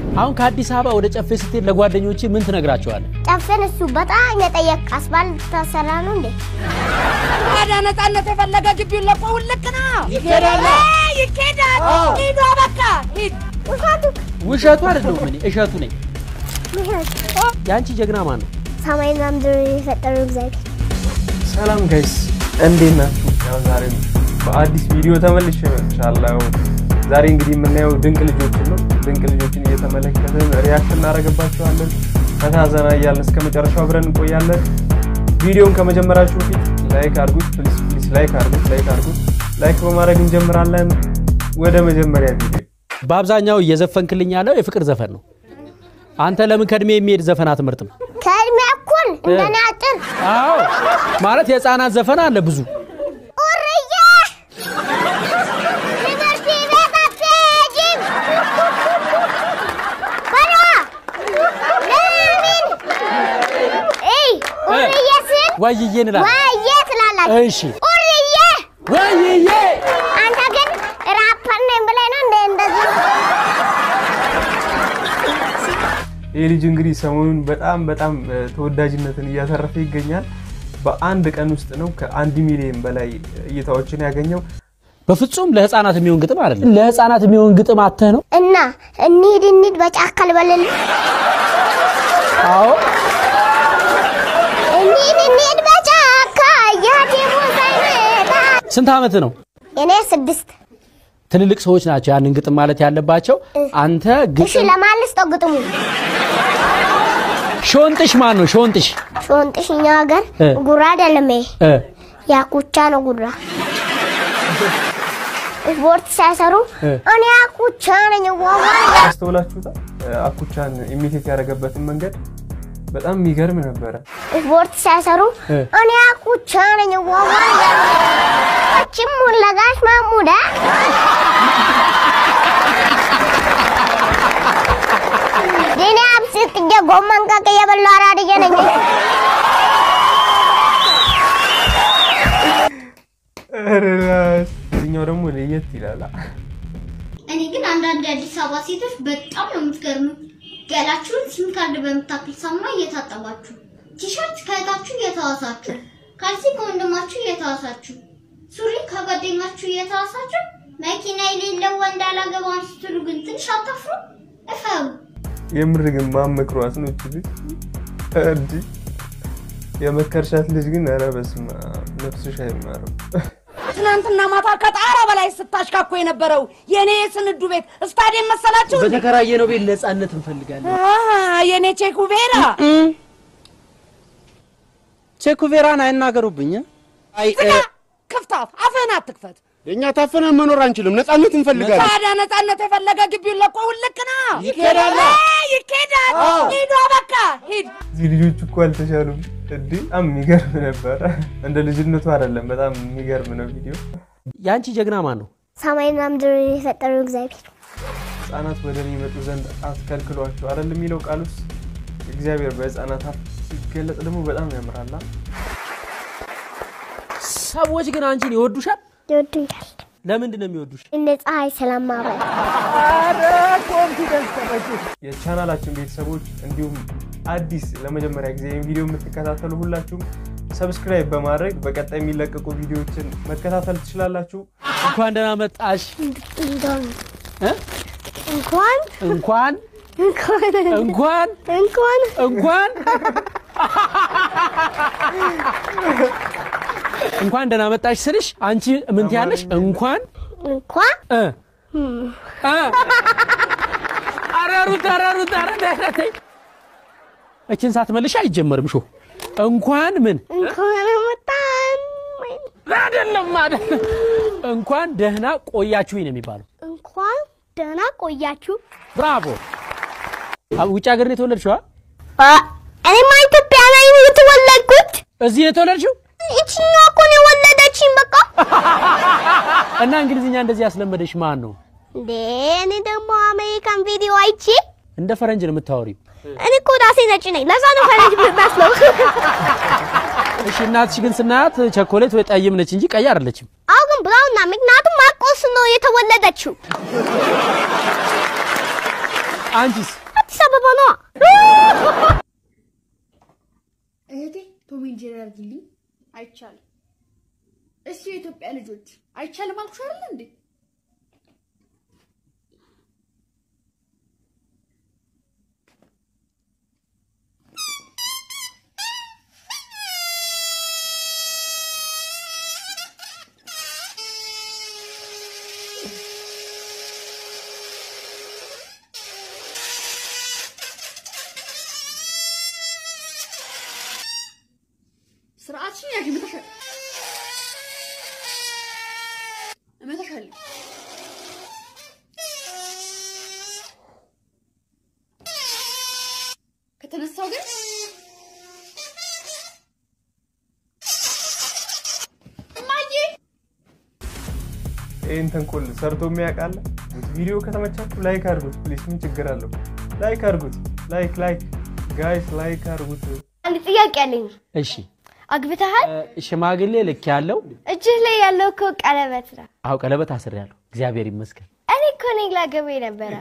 አሁን ከአዲስ አበባ ወደ ጨፌ ስትሄድ ለጓደኞች ምን ትነግራቸዋለህ? ጨፌን እሱ በጣም የጠየቅ አስፋልት ተሰራ ነው እንዴ? ታዲያ ነፃነት የፈለገ ግቢውን ለቆ ውልቅ ና ይኬዳል። ይኬዳል። ሂዱ በቃ ሂድ። ውሸቱ ውሸቱ አይደለሁም እኔ እሸቱ ነኝ። የአንቺ ጀግና ማን ነው? ሰማይና ምድር የፈጠረው እግዚአብሔር ሰላም ጋይስ እንዴት ናችሁ? ያው ዛሬም በአዲስ ቪዲዮ ተመልሼ መጥቻለሁ። ዛሬ እንግዲህ የምናየው ድንቅ ልጆችን ነው። ድንቅ ልጆችን እየተመለከትን ሪያክት እናደርግባቸዋለን። ፈታ ዘና እያልን እስከ መጨረሻው አብረን እንቆያለን። ቪዲዮውን ከመጀመራችሁ በፊት ላይክ አድርጉት፣ ፕሊስ ፕሊስ፣ ላይክ አድርጉት፣ ላይክ አድርጉት። ላይክ በማድረግ እንጀምራለን። ወደ መጀመሪያ ቪዲዮ በአብዛኛው እየዘፈንክልኝ ያለው የፍቅር ዘፈን ነው። አንተ ለምን ከእድሜ የሚሄድ ዘፈን አትመርጥም? ከእድሜ እኩል እንደኔ አጭር አዎ ማለት የህፃናት ዘፈን አለ ብዙ። ኡርዬ ትምህርት ቤት አትሄጂም በለዋ ለምን እይ ኡርዬ ስል ወይዬ እንላለን። ወዬ ትላላችሁ እሺ ኡርዬ ወይዬ አንተ ግን ራፐር ነኝ ብለህ ነው እንደ እንደዚህ ይህ ልጅ እንግዲህ ሰሞኑን በጣም በጣም እ፣ ተወዳጅነትን እያተረፈ ይገኛል። በአንድ ቀን ውስጥ ነው ከአንድ ሚሊዮን በላይ እይታዎችን ያገኘው። በፍጹም ለህፃናት የሚሆን ግጥም አይደለም። ለህፃናት የሚሆን ግጥም አተህ ነው። እና እንሂድ እንሂድ በጫካ ልበልል አዎ እንሂድ እንሂድ በጫካ እያቴሙ ሳይመጣ ስንት ዓመት ነው? እኔ ስድስት ትልልቅ ሰዎች ናቸው ያንን ግጥም ማለት ያለባቸው። አንተ እሺ ግጥም ለማልስጠው ግጥሙ ሾንጥሽ ማን ነው? ሾንጥሽ ሾንጥሽ እኛ ሀገር እ። ጉራ አይደለም ይሄ እ ያኩቻ ነው ጉራ ስፖርት ሳይሰሩ እ። እኔ ያኩቻ ነኝ ዋዋ አስተውላችሁታል? እ፣ አኩቻን ኢሚቴት ያደረገበትን መንገድ በጣም የሚገርም ነበረ። ስፖርት ሳይሰሩ እ። እኔ ያኩቻ ነኝ ዋዋ ችም ሙለጋሽ ማሙዳ ዲኔ አብሲት ጥጌ ጎመን ቀቅ እየበላሁ አራድዬ ነኝ ኧረ እዚህኛው ደግሞ ለየት ይላል። እኔ ግን አንዳንድ የአዲስ አበባ ሴቶች በጣም ነው የምትገርሙ። ገላችሁን ሲም ካርድ በምታክል ሳሙና እየታጠባችሁ፣ ቲሸርት ከእህታችሁ እየተዋሳችሁ፣ ካልሲ ከወንድማችሁ እየተዋሳችሁ፣ ሱሪ ከጓደኛችሁ እየተዋሳችሁ፣ መኪና የሌለው ወንድ አላገባም ስትሉ ግን ትንሽ አታፍሩ? እፈሩ። የምር ግን ማመክሯት ነው እቺ ልጅ እንዲህ የመከርሻት ልጅ ግን ኧረ በስመ አብ ነፍስሽ አይማርም። ትናንትና ማታ ከጣራ በላይ ስታሽካኮ የነበረው የኔ የስንዱ ቤት ስታዲየም መሰላችሁ? በተከራየነው ቤት ነፃነት እንፈልጋለን። አሃ፣ የኔ ቼኩቬራ ቼኩቬራን አይናገሩብኝ። አይ እ፣ ክፍታፍ አፍህን አትክፈት። እኛ ታፍነን መኖር አንችልም፣ ነፃነት እንፈልጋለን። ታዲያ ነፃነት የፈለገ ግቢውን ለቆ ውልቅ ና ይኬዳል። ይኬዳል። ሂዱ በቃ ሂድ። እዚህ ልጆች እኮ አልተሻሉም። እንዲህ በጣም የሚገርም ነበረ። እንደ ልጅነቱ አይደለም። በጣም የሚገርም ነው ቪዲዮ። የአንቺ ጀግና ማን ነው? ሰማይና ምድር የፈጠረው እግዚአብሔር ህጻናት ወደ እኔ ይመጡ ዘንድ አትከልክሏቸው አይደል የሚለው ቃል ውስጥ እግዚአብሔር በህፃናት አፍ ሲገለጥ ደግሞ በጣም ያምራላ። ሰዎች ግን አንቺን ይወዱሻል። ይወዱኛል ለምንድን ነው የሚወዱሽ? እንደ ፀሐይ ስለማበራ የቻናላችን ቤተሰቦች እንዲሁም አዲስ ለመጀመሪያ ጊዜ ይህን ቪዲዮ የምትከታተሉ ሁላችሁም ሰብስክራይብ በማድረግ በቀጣይ የሚለቀቁ ቪዲዮዎችን መከታተል ትችላላችሁ። እንኳን ደህና መጣሽ። እንደውም እ? እንኳን እንኳን እንኳን እንኳን እንኳን እንኳን እንኳን ደህና መጣሽ ስልሽ አንቺ ምን ትያለሽ? እንኳን እንኳን እ እ ኧረ ሩት ኧረ ሩት ኧረ ተይ ተይ ተይ። እችን ሳትመልሽ አይጀመርም ሾ እንኳን ምን እንኳን መጣን አይደለም አይደለም እንኳን ደህና ቆያችሁኝ ነው የሚባለው። እንኳን ደህና ቆያችሁ። ብራቮ። አ- ውጭ ሀገር ነው የተወለድሽው? አ? አ- እኔማ ኢትዮጵያ ላይ ነው የተወለድኩት። እዚህ ነው የተወለድሽው ይችኛዋ እኮ ነው የወለደችኝ። በቃ እና እንግሊዝኛ እንደዚህ ያስለመደሽ ማን ነው? እንዴ እኔ ደግሞ አሜሪካን ቪዲዮ አይቼ እንደ ፈረንጅ ነው የምታወሪው። እኔ እኮ ራሴ ነጭ ነኝ። ለዛ ነው ፈረንጅ የምመስለው። እሺ እናትሽ ግን ስናያት ቸኮሌት ወይ ጠይም ነች እንጂ ቀይ አይደለችም። አሁ ግን ብራውን ናት። ምክንያቱም ማርቆስ ነው የተወለደችው። አንቺስ? አዲስ አበባ ነዋ። እህቴ ቶም ኤንድ ጄሪ አድርጊልኝ። አይቻልም። እሺ የኢትዮጵያ ልጆች አይቻልም አልኩሽ አይደል እንዴ? ስርዓትሽን ያዥ። እመታሻለሁ እመታሻለሁ። ከተነሳው ግን እማዬ ይህን ተንኮል ሰርቶ የሚያውቃለ? ቪዲዮ ከተመቻችሁ ላይክ አድርጉት ፕሊስ። ምን ችግር አለው? ላይክ አድርጉት። ላይክ ላይክ ጋይስ ላይክ አድርጉት። አንድ ጥያቄ አለኝ። እሺ አግብተሃል? እ፣ ሽማግሌ ልክ ያለው እጅህ ላይ ያለው እኮ ቀለበት ነው። አው ቀለበት አስሬያለሁ። እግዚአብሔር ይመስገን። እኔ እኮ ነኝ ላገባኝ ነበረ።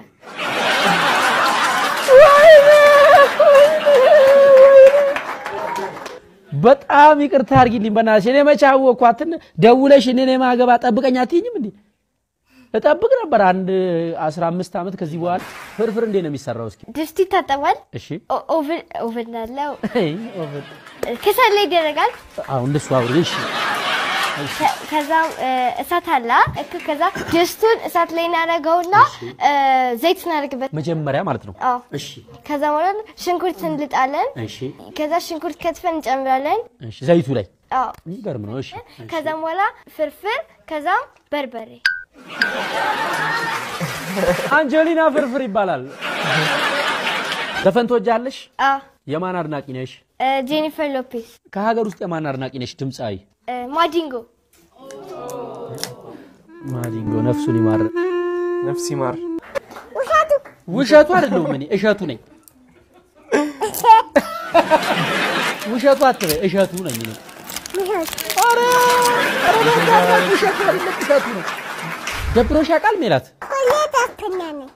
በጣም ይቅርታ አድርጊልኝ በእናትሽ። እኔ መቼ አወቅኳትን? ደውለሽ እኔን የማገባ ጠብቀኝ አትይኝም እንዴ? እጠብቅ ነበር አንድ 15 ዓመት። ከዚህ በኋላ ፍርፍር እንዴት ነው የሚሰራው? እስኪ ድስቱ ይታጠባል። እሺ። ኦ- ኦቭን ኦቭን አለው። አይ ኦቨር ከሰል ላይ ይደረጋል። አሁን እንደሱ አውሪ። እሺ ከ- ከዛም እ፣ እሳት አለ እኮ። ከዛ ድስቱን እሳት ላይ እናደርገውና እ፣ ዘይት እናደርግበት። መጀመሪያ ማለት ነው። አዎ። እሺ ከዛ ማለት ሽንኩርት እንልጣለን። እሺ ከዛ ሽንኩርት ከትፈን እንጨምራለን። እሺ ዘይቱ ላይ አዎ። የሚገርም ነው። እሺ ከዛም በኋላ ፍርፍር፣ ከዛም በርበሬ። አንጀሊና ፍርፍር ይባላል። ዘፈን ትወጃለሽ? አዎ። የማን አድናቂ ነሽ? እ፣ ጄኒፈር ሎፔዝ፣ ከሀገር ውስጥ የማን አድናቂ ነሽ? ድምፃዊ እ፣ ማዲንጎ። ማዲንጎ ነፍሱን ይማር። ነፍስ ይማር። ውሸቱ አይደለሁም እኔ እሸቱ ነኝ። ውሸቱ አትበይ፣ እሸቱ ነኝ እኔ። ኧረ ኧረ በእናትህ ውሸቱ አይደለም፣ እሸቱ ነኝ። ደብሮሽ ያውቃል ሜላት? ሁለተኛ ነኝ።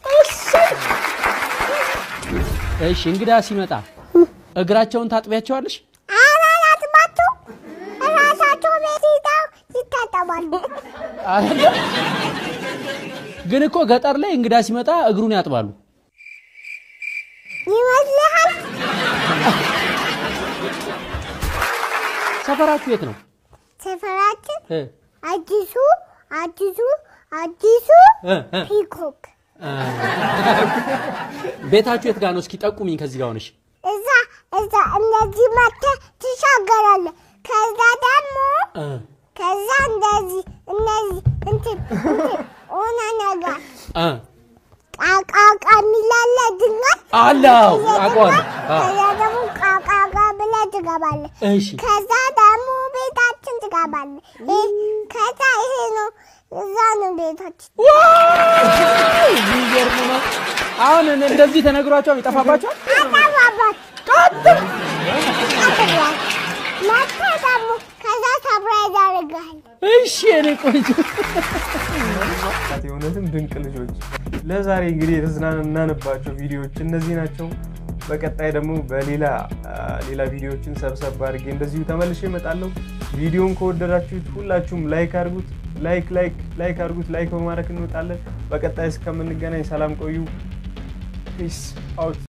እሺ እንግዳ ሲመጣ እግራቸውን ታጥቢያቸዋለሽ? አባላትባቸው ራሳቸው ቤት ሄደው ይታጠባሉ። አይደለም? ግን እኮ ገጠር ላይ እንግዳ ሲመጣ እግሩን ያጥባሉ። ይመስልሃል? ሰፈራችሁ የት ነው? ሰፈራችን እ አዲሱ አዲሱ አዲሱ እ እ ፒኮክ ቤታችሁ የት ጋር ነው? እስኪ ጠቁሚኝ ከዚህ ጋር ሆነሽ። እዛ እዛ እነዚህ መተህ ትሻገራለህ። ከዛ ደግሞ እ ከዛ እንደዚህ እነዚህ እንትን እንትን ሆነ ነገር እ ቃቃቃ የሚላለ ድንጋይ አለው አውቀዋለሁ። አ ከዛ ደግሞ ቃቃቃ ብለህ ትገባለህ። እሺ ከዛ ደግሞ ቤታችን ትገባለህ። ይህ ከዛ ይሄ ነው እዛ ነው ቤታችን። የሚገርም ነው። አሁን እኔ እንደዚህ ተነግሯቸው ይጠፋባቸዋል። አጠባባት መጥተህ ደግሞ ከዛ ሰብራይዝ ያደርግሃል። እሺ እኔ ቆንጆ የእውነትም ድንቅ ልጆች። ለዛሬ እንግዲህ የተዝናናንባቸው ቪዲዮዎች እነዚህ ናቸው። በቀጣይ ደግሞ በሌላ አ፣ ሌላ ቪዲዮዎችን ሰብሰብ አድርጌ እንደዚሁ ተመልሼ እመጣለሁ። ቪዲዮን ከወደዳችሁት ሁላችሁም ላይክ አድርጉት። ላይክ ላይክ ላይክ አድርጉት። ላይክ በማድረግ እንወጣለን። በቀጣይ እስከምንገናኝ ሰላም ቆዩ። ፒስ አውት